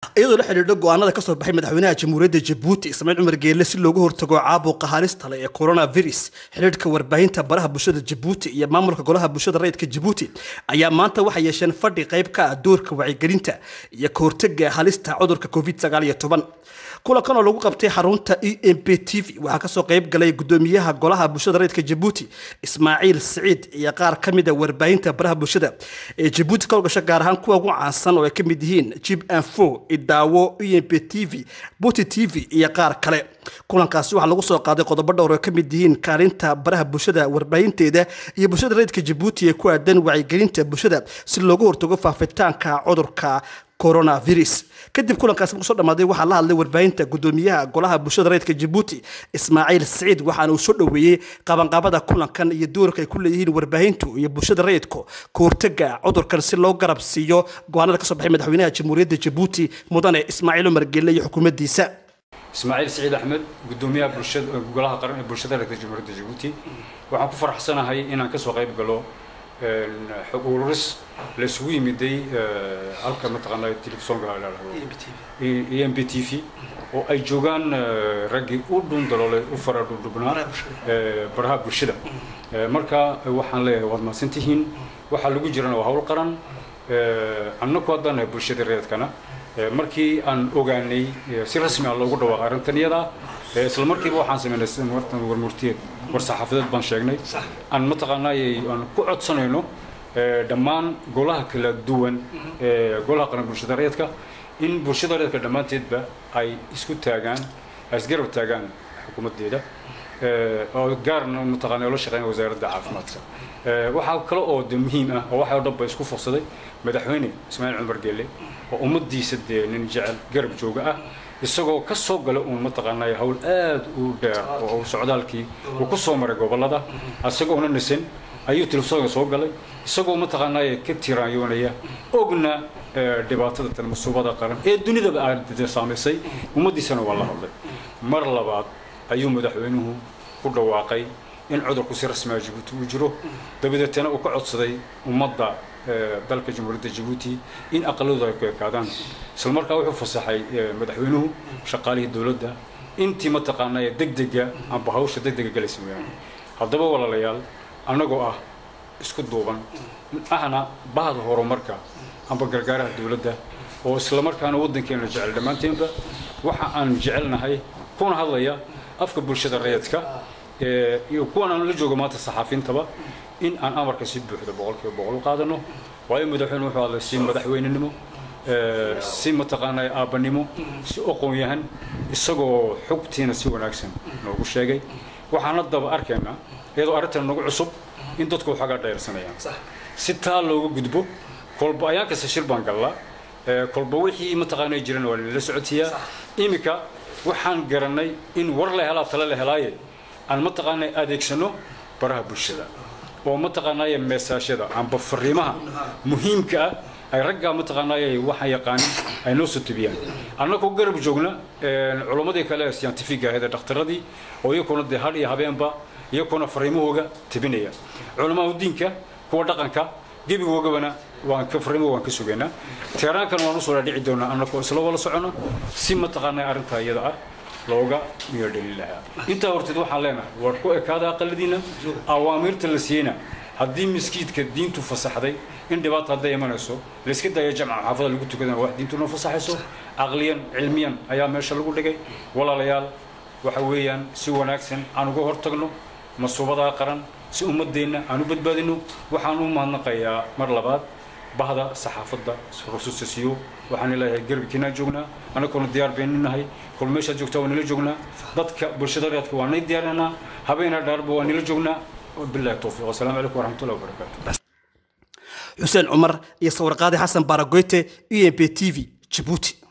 iyadoo la xidhiidho go-aanada kasoo baxay madaxweynaha jamhuuriyadda jabuuti ismaaciil cumar geelle si loogu hortago caabuqa halista leh ee coronavirus xidhiidhka warbaahinta baraha bulshada jabuuti iyo maamulka golaha bulshada rayidka jabuuti ayaa maanta waxay yeesheen fadhi qayb ka ah doorka wacyigelinta iyo ka hortaga halista cudurka covid sagaal iyo toban kulankan oo lagu qabtay xarunta e m p t v waxaa kasoo qayb galay gudoomiyaha golaha bulshada rayidka jabuuti ismaaciil siciid iyo qaar ka mid a warbaahinta baraha bulshada ee jabuuti ka howgasha gaar ahaan kuwa ugu caansan oo ay ka mid yihiin jib anfo idaawo e m p t v buti t v iyo qaar kale kulankaasi waxaa lagu soo qaaday qodobo dhowr oo ka mid yihiin kaalinta baraha bulshada warbaahinteeda iyo bulshada rayidka jabuuti ee ku aadan wacyigelinta bulshada si loogu hortago faafitaanka cudurka coronavirus kadib kulankaasi markuu soo dhamaaday waxaa la hadlay warbaahinta gudoomiyaha golaha bulshada rayidka jabuuti ismaaciil siciid waxaana uu soo dhoweeyey qabanqaabada kulankan iyo doorka ay ku leeyihiin warbaahintu iyo bulshada rayidku ka hortaga cudurkan si loo garab siiyo go-aanada kasoo baxay madaxweynaha jamhuuriyadda jabuuti mudane ismaaciil cumar geelle iyo xukuumaddiisa ismaaciil siciid axmed gudoomiyaha bulshada golaha qaran ee bulshada rayidka jamhuuriyadda jabuuti waxaan ku faraxsanahay inaan kasoo qayb galo xog ururis la isugu yimiday halka mataqaanaa telefisonka e m b t v oo ay joogaan raggii u dhun daloolay u fara dhudhubnaa baraha bulshada marka waxaan leeyahay waad mahadsan tihiin waxaa lagu jirana waa hawl qaran annaku haddaan nahay bulshada reedkana markii aan ogaanay si rasmi ah loogu dhawaaqay arrintan iyada isla markiiba waxaan sameynay warmurtiyeed war saxaafadeed baan sheegnay aan mataqaanaayay aan ku codsanayno dhammaan golaha kala duwan ee golaha qaran bulshada reedka in bulshada reedka dhammaanteedba ay isku taagaan ay isgarab taagaan xukuumaddeeda oo gaarna mataqaana la shaqeyn wasaaradda caafimaadka waxaa kale oo de muhiim ah oo waxa oo dhan ba isku fursaday madaxweyne ismaaciil cumar geelle oo ummaddiisa dee nin jecel garab jooga ah isagoo ka soo gala uun mataqaanaa hawl aad u dheer oo socdaalkii uu ku soo maray gobollada isagoona nisan ayuu telefisonka soo galay isagoo mataqaanaa ka tiraanyoonaya ogna dhibaatada tan masuubada qaran ee dunidaba aad saamaysay ummaddiisana waa la hadlay mar labaad ayuu madaxweynuhu ku dhawaaqay in cudurku si rasmiga jabuuti uu jiro dabadeetana uu ka codsaday ummadda dalka jamhuuriyadda jabuuti in aqaladooda ay ku ekaadaan isla markaa wuxuu fasaxay madaxweynuhu shaqaalihii dowladda intii mataqaanaa degdega amba hawsha degdega galaysa mooyaane haddaba walaalayaal annagoo ah isku duuban ahna bahda horumarka amba gargaaraha dowladda oo isla markaana waddankeena jecel dhammaanteenba waxa aan jecelnahay kuna hadlaya afka bulshada rayidka iyo kuwan aan la joogo maanta saxaafiintaba in aan amarka si buuxda boqolkiiba boqol u qaadano waayo madaxweyne wuxuu hadlay si madaxweynenimo si mataqaanaa aabbanimo si oqoon-yahan isagoo xogtiina si wanaagsan noogu sheegay waxaan haddaba arkaynaa iyadoo arrintan nagu cusub in dadku waxoogaa dhayarsanayaan si taa looga gudbo kolba ayaan kasta shir baan gallaa kolba wixii mataqaanaa jiran waa nala socotiyaa iminka waxaan garanay in war la helaa tale la helaaye aan mataqaanaa adeegsano baraha bulshada oo mataqaanaaye meesaashyada amba fariimaha muhiimka ah ay raggaa mataqaanaaye waxaan yaqaanin ay noo soo tebiyaan annagoo garab joogna culammadii kale scientifiga ahayd ee dhakhtaradii oo iyakuna dee hadh iyo habeenba iyakuna fariimahooga tebinaya culamaa diinka kuwa dhaqanka gebigoogabana waan ka fariimo waan ka sugaynaa teeraankan waan usoo dhaadhici doonaa annagoo isla wala socono si mataqaanaa arrintaa iyada ah looga miyo dhalin lahaa intaa horteed waxaan leenahay war ku ekaada aqaladiina awaamiirta la siiyeyna haddii miskiidka diintu fasaxday in dhibaata hadday imanayso layska daayo jamca xaafada lagu tukadana wax diintuna fasaxayso caqliyan cilmiyan ayaa meesha lagu dhigay walaalayaal waxa weeyaan si wanaagsan aan uga hortagno masuubadaa qaran si ummadeenna aan u badbaadino waxaan u mahadnaqayaa mar labaad bahda saxaafadda rususasiyo waxaan leeyahay garbkiinaa joognaa annaguna diyaar baynu nahay kol meeshaad joogtaa waa nila joognaa dadka bulshada reedka waa nay diyaarinaa habeenaa dhaarba waa nila joognaa billahi towfiiq wasalaamu calaykum waraxmatullahi wabarakaatu xuseen cumar iyo sawirqaadi xasan baaragoyte e m p t v jabuuti